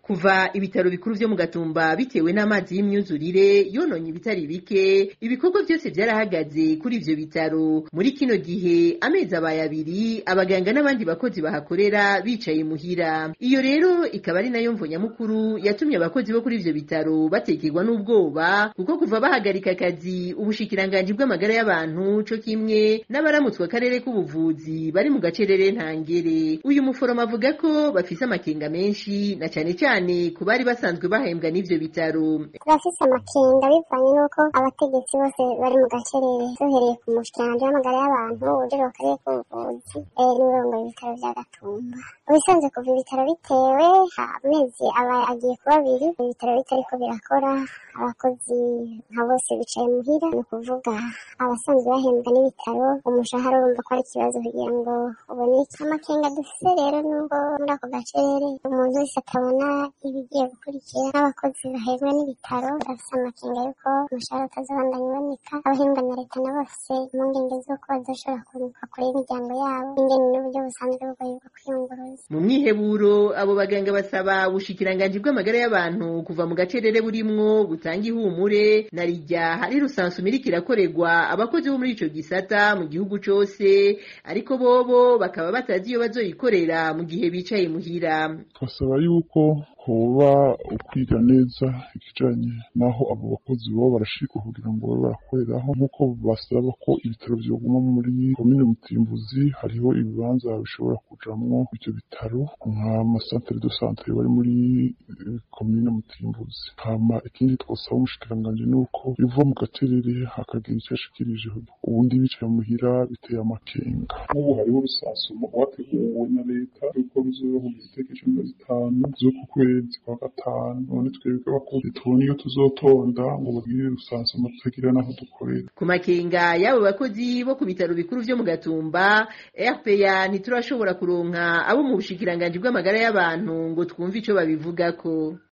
kuva ibitaro bikuru vyo mu gatumba bitewe n'amazi y'imyuzurire yononye ibitari bike ibikorwa byose vyarahagaze kuri ivyo bitaro muri kino gihe amezi abaye abiri abaganga n'abandi bakozi bahakorera bicaye muhira iyo rero ikaba ari nayo mvo nyamukuru yatumye abakozi bo kuri ivyo bitaro batekerwa n'ubwoba kuko kuva bahagarika akazi ubushikiranganji bw'amagara y'abantu co kimwe n'abaramutswe akarere k'ubuvuzi bari mu gacerere ntangere uyu muforomo avuga ko bafise amakenga menshi na cane cane ku bari basanzwe bahembwa n'ivyo bitaro turafise amakenga bivanye n'uko abategetsi bose bari mu gacerere duhereye ku mushikiranganji w'amagara y'abantu ujejwe akarere k'ubuvuzi n'urongoye ibitaro vya gatumba ubisanzwe kuva ibitaro bitewe amezi aba agiye kuba abiri ibitaro bitariko birakora abakozi nka bose bicaye muhira ni ukuvuga abasanzwe bahembwa n'ibitaro umushahara urumva ko ari ikibazo kugira ngo uboneke amakenga dufise rero nubwo muri ako gacerere umuntu wese atabona ibigiye gukurikira n'abakozi bahembwa n'ibitaro bafise amakenga yuko umushahara utazobandanya uboneka abahembwa na leta nabo bafise impungenge z'uko bazoshobora kunguka kure y'imiryango yabo ingene n'uburyo busanzwe bugoye bwo kwiyunguruza mu mwiheburo abo baganga basaba ubushikiranganji bw'amagara y'abantu kuva mu gacerere burimwo butanga ihumure na rijya hari rusansu miriko irakorerwa abakozi bo muri ico gisata mu gihugu cose ariko bobo bakaba batazi iyo bazoyikorera mu gihe bicaye muhira twasaba yuko hoba ukwiga neza ikijanye naho abo bakozi baba barashikwa kugira ngo babe barakoreraho nk'uko basaba ko ibitaro vyoguma muri komine mutimbuzi hariho ibibanza bishobora kujamwo ivyo bitaro nk'amasantere de santere bari muri komine mutimbuzi hama ikindi twosaba umushikiranganji ni uko biva mu gaterere hakagira ico ashikirije ubundi bicaye muhira biteye amakenga nk'ubu hariho rusansuma rwateguwe na leta yuko bizobaho mu giteke cumi na zitanu z'uku kwezi kwa gatanu none twebwe abakozi tubona iyo tuzotonda ngo bagire rusansuma tutagira n'aho dukorera ku makenga y'abo bakozi bo ku bitaro bikuru vyo mu gatumba rpa ntiturashobora kuronka abo mu bushikiranganji bw'amagara y'abantu ngo twumve ico babivugako